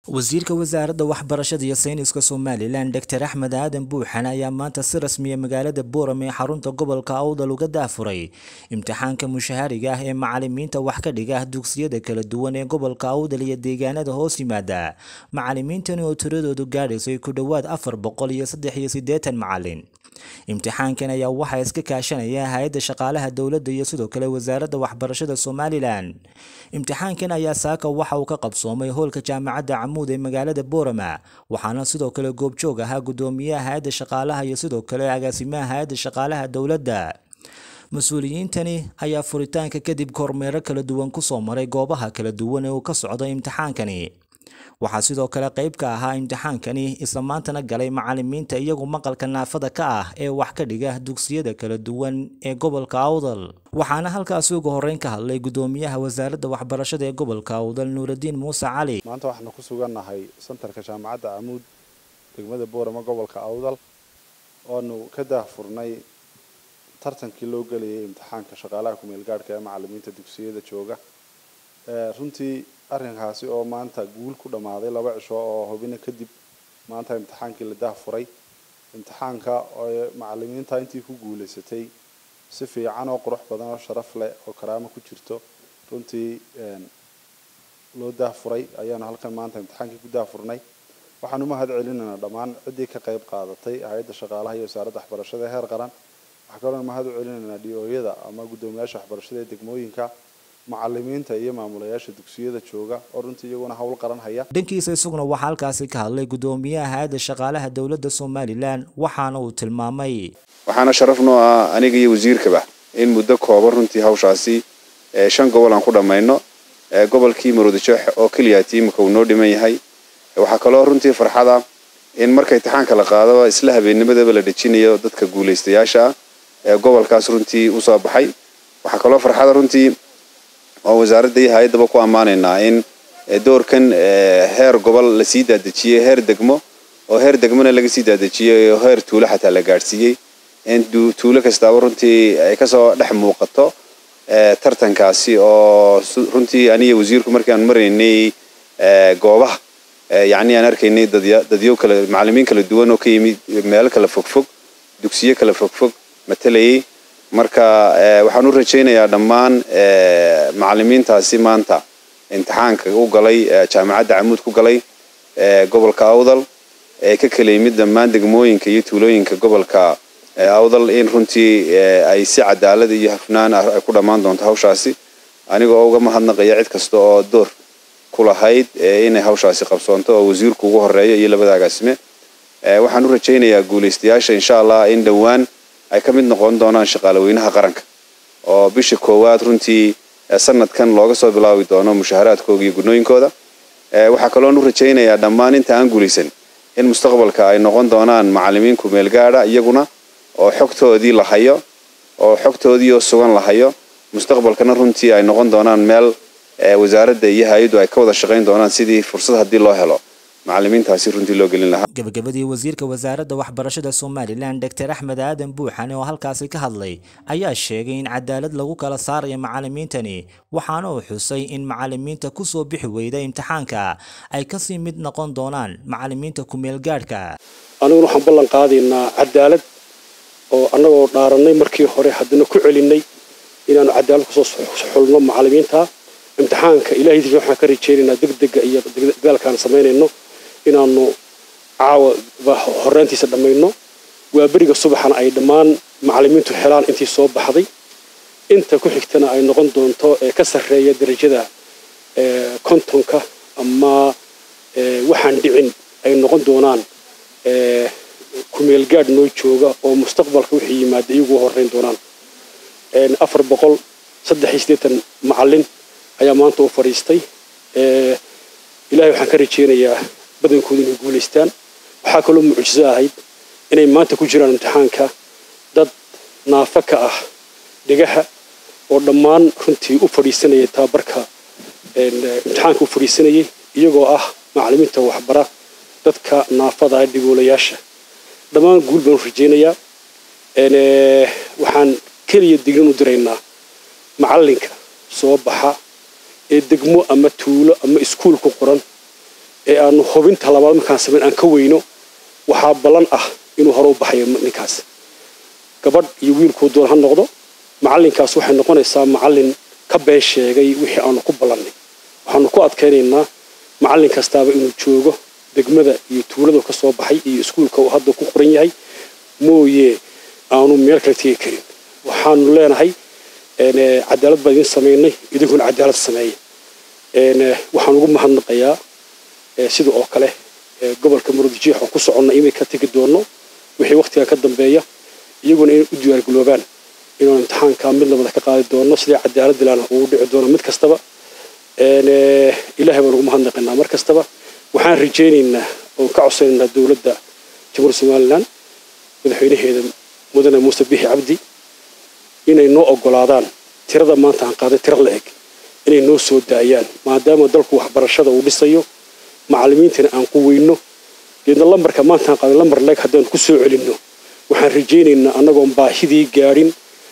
wasiirka wasaaradda waxbarashada iyo sayniska somalilan doctor axmed aadan buuxan ayaa maanta si rasmiya magaalada booram ee xarunta gobolka awdal uga daafuray imtixaanka mushahariga ah ee macalimiinta wax ka dhiga dugsiyada kala duwan ee gobolka awdal iyo deegaanada hoos yimaada macalimiintani oo tiradoodu gaadhaysay ku dhowaad afar boqol iyo saddex iyo siddeetan macalin imtixaankan ayaa waxaa iska kaashanaya hay-adda shaqaalaha dowladda iyo sidoo kale wasaaradda waxbarashada somalilan imtixaankan ayaa saaka waxa uu ka qabsoomay hoolka jaamacadda camuud ee magaalada boorama waxaana sidoo kale goobjoog ahaa guddoomiyaha hay-adda shaqaalaha iyo sidoo kale agaasimaha hay-adda shaqaalaha dowladda mas-uuliyiintani ayaa furitaanka kadib kormeero kala duwan kusoo maray goobaha kala duwan ee uu ka socdo imtixaankani waxaa sidoo kale qayb ka ahaa imtixaankani isla maantana galay macalimiinta iyagu maqalka naafada ka ah ee wax ka dhiga dugsiyada kala duwan ee gobolka awdal waxaana halkaasi ugu horreyn ka hadlay guddoomiyaha wasaaradda waxbarashada ee gobolka awdal nuuraddiin muuse cali maanta waxaanu ku sugannahay santarka jaamacadda camuud degmada boorama gobolka awdal oanu ka daahfurnay tartankii loo gelayay imtixaanka shaqaalaha kumeel gaadhka ee macalimiinta dugsiyada jooga runtii arrinkaasi oo maanta guul ku dhammaaday laba cisho oo hubina kadib maanta imtixaankii la daahfuray imtixaanka oo macalimiinta intii ku guulaysatay si fiican oo qurux badan oo sharaf leh oo karaamo ku jirto runtii loo daahfuray ayaanu halkan maanta imtixaankii ku daahfurnay waxaan u mahad celinaynaa dhammaan ciddii ka qayb qaadatay hay-adda shaqaalaha iyo wasaaradda waxbarashada ee heer qaran waxaa kaloo mahad u celinaynaa dhiyooyada ama guddoomiyaasha waxbarashada ee degmooyinka macalimiinta iyo maamulayaasha dugsiyada jooga oo runtii iyaguna howl qaran haya dhankiisa isaguna waxaa halkaasi ka hadlay guddoomiyaha hay-adda shaqaalaha dowladda somalilan waxaana uu tilmaamay waxaana sharaf noo ah aniga iyo wasiirkaba in muddo kooban runtii hawshaasi shan gobol aan ku dhammayno gobolkii maroodijeex oo keliya tiimka uu noo dhiman yahay waxaa kaloo runtii farxada in marka imtixaanka la qaadaba isla habeennimadaba la dhejinayo dadka guulaystayaasha ah ee gobolkaas runtii usoo baxay waxaa kaloo farxada runtii oo wasaaradda iyo hay-addaba ku ammaanaynaa in doorkan heer gobol lasii daadejiyey heer degmo oo heer degmona laga sii daadejiyey oo heer tuulo xataa la gaadhsiiyey in tuulo kastaaba runtii ay kasoo dhex muuqato tartankaasi oo runtii aniga wasiirku markii aan maraynay goobaha yacni aan arkaynay dadyo kale macalimiin kala duwan oo ka yimid meelo kala fogfog dugsiyo kala fogfog matalayay marka waxaan u rajaynayaa dhammaan macalimiintaasi maanta imtixaanka u galay jaamacadda camuud ku galay gobolka awdal ee ka kala yimid dhammaan degmooyinka iyo tuulooyinka gobolka awdal in runtii ay si cadaalad iyo hafnaan ah ay ku dhammaan doonto hawshaasi anigoo uga mahadnaqaya cid kasta oo door ku lahayd inay hawshaasi qabsoonto oo wasiirku ugu horeeyo iyo labada agaasime waxaan u rajaynayaa guulaystayaasha insha allah in dhowaan ay ka mid noqon doonaan shaqaalaweynaha qaranka oo bisha koowaad runtii sanadkan looga soo bilaabi doono mushaharaadkooda iyo gunooyinkooda waxaa kaloon u rajaynayaa dhammaan inta aan guulaysan in mustaqbalka ay noqon doonaan macalimiin kumeel gaadha iyaguna oo xogtoodii la hayo oo xogtoodii oo sugan la hayo mustaqbalkana runtii ay noqon doonaan meel wasaaradda iyo hay-addu ay ka wada shaqayn doonaan sidii fursad haddii loo helo macalimiintaasi runtii loo gelin lahaa gabagabadii wasiirka wasaaradda waxbarashada somalilan doctor axmed aadan buuxane oo halkaasi ka hadlay ayaa sheegay in cadaalad lagu kala saarayo macalimiintani waxaana uu xusay in macalimiinta kusoo bixi weyda imtixaanka ay kasii mid noqon doonaan macalimiinta kumeel gaadhka aniguna waxaan ballan qaadaynaa cadaalad oo annagoo dhaarannay markii hore haddana ku celinay inaanu cadaalad kusoo xulno macalimiinta imtixaanka ilahay difi waxaan ka rajaynaynaa degdega iyo dadaalkaan samaynayno inaanu caawa horeyntiisa dhammayno waa beriga subaxana ay dhammaan macalimiintu helaan intii soo baxday inta ku xigtana ay noqon doonto ee ka sarreeya darajada kontonka ama waxaan dhicin ay noqon doonaan kumeel gaadh noo jooga oo mustaqbalka wixii yimaada iyagu horeyn doonaan afar boqol saddex iyo siddeetan macalin ayaa maanta u fadhiistay ilahay waxaan ka rajaynayaa badankooda inay guulaystaan waxaa kaloo mucjiso ahayd inay maanta ku jiraan imtixaanka dad naafo ka ah dhegaha oo dhammaan runtii u fadhiisanayay tababarka imtixaanka u fadhiisanayay iyagoo ah macalimiinta waxbara dadka naafada ah dhigoolayaasha dhammaan guul baan u rajaynayaa waxaan keliya dignin u diraynaa macalinka soo baxa ee degmo ama tuulo ama iskuul ku qoran ee aanu hubinta labaad markaan samayn aan ka weyno waxaa ballan ah inuu hore u baxayo ninkaas gabadh iyo wiilkuu doon ha noqdo macallinkaas waxay noqonaysaa macallin ka been sheegay wixii aanu ku ballannay waxaanu ku adkaynaynaa macallin kastaaba inuu joogo degmada iyo tuuladu ka soo baxay iyo iskuulka uu hadda ku qoran yahay mooye aanu meel kale tegi karin waxaanu leenahay cadaalad baan idin samaynay idinkuna cadaalad sameeya waxaan ugu mahadnaqayaa sida oo kale gobolka murudijiix oo ku soconna imay ka tegi doono wixii wakhtiga ka dambeeya iyaguna inay u diyaargaloobaan inaanu imtixaanka mid labada ka qaadi doono sidii cadaalad ilaana uu dhici doono mid kastaba ilaahay baan ugu mahadnaqaynaa mar kastaba waxaan rajaynaynaa oon ka codsanaynaa dowladda jamhuuriyadda somalilan madaxweynaheeda mudane muuse bixi cabdi inay noo ogolaadaan tirada maanta aan qaaday tiro la eg inay noo soo daayaan maadaama dalku waxbarashada uu dhisayo macallimiintana aan ku weyno geedna lambarka maanta aan qaaday lambar leeg haddaan ku soo celinno waxaan rajaynaynaa annagoon baahidii gaadhin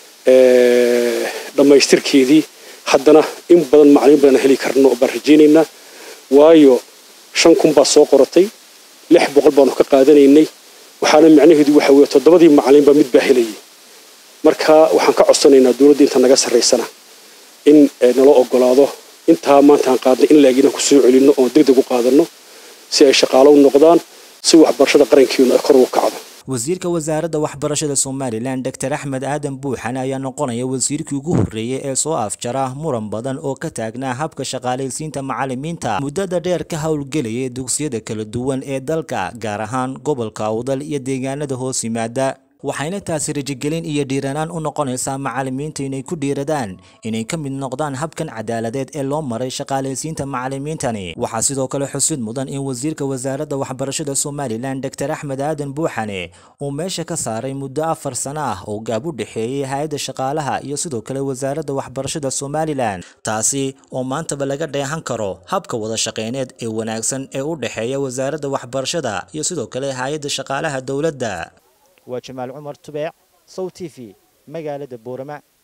dhammaystirkeedii haddana in badan macallimiin badan heli karno baan rajaynaynaa waayo shan kun baa soo qoratay lix boqol baanu ka qaadanaynay waxaana macnaheedu waxa weeye toddobadii macallin baa mid baa helayay marka waxaan ka codsanaynaa dowladda inta naga sarraysana in nala ogolaado intaa maanta aan qaadnay in laag inaan ku soo celinno oon deg deg u qaadanno si ay shaqaalo u noqdaan si waxbarashada qarankeenu ay kor ugu kacdo wasiirka wasaaradda waxbarashada somalilan doctor axmed aadan buuxan ayaa noqonaya wasiirkii ugu horreeyey ee soo afjara muran badan oo ka taagnaa habka shaqaalaysiinta macallimiinta muddada dheer ka howlgelayay dugsiyada kala duwan ee dalka gaar ahaan gobolka awdal iyo deegaanada hoos yimaada waxayna taasi rajigelin iyo dhiiranaan u noqonaysaa macallimiinta inay ku dhiiradaan inay ka mid noqdaan habkan cadaaladeed ee loo maray shaqaalaysiinta macallimiintani waxaa sidoo kale xusid mudan in wasiirka wasaaradda waxbarashada somalilan doctor axmed aadan buuxane uu meesha ka saaray muddo afar sano ah oo gaab u dhexeeyey hay-adda shaqaalaha iyo sidoo kale wasaaradda waxbarashada somalilan taasi oo maantaba laga dheehan karo habka wada shaqeyneed ee wanaagsan ee u dhexeeya wasaaradda waxbarashada iyo sidoo kale hay-adda shaqaalaha dowladda waa jamaal cumar tubeec sow t v magaalada boorama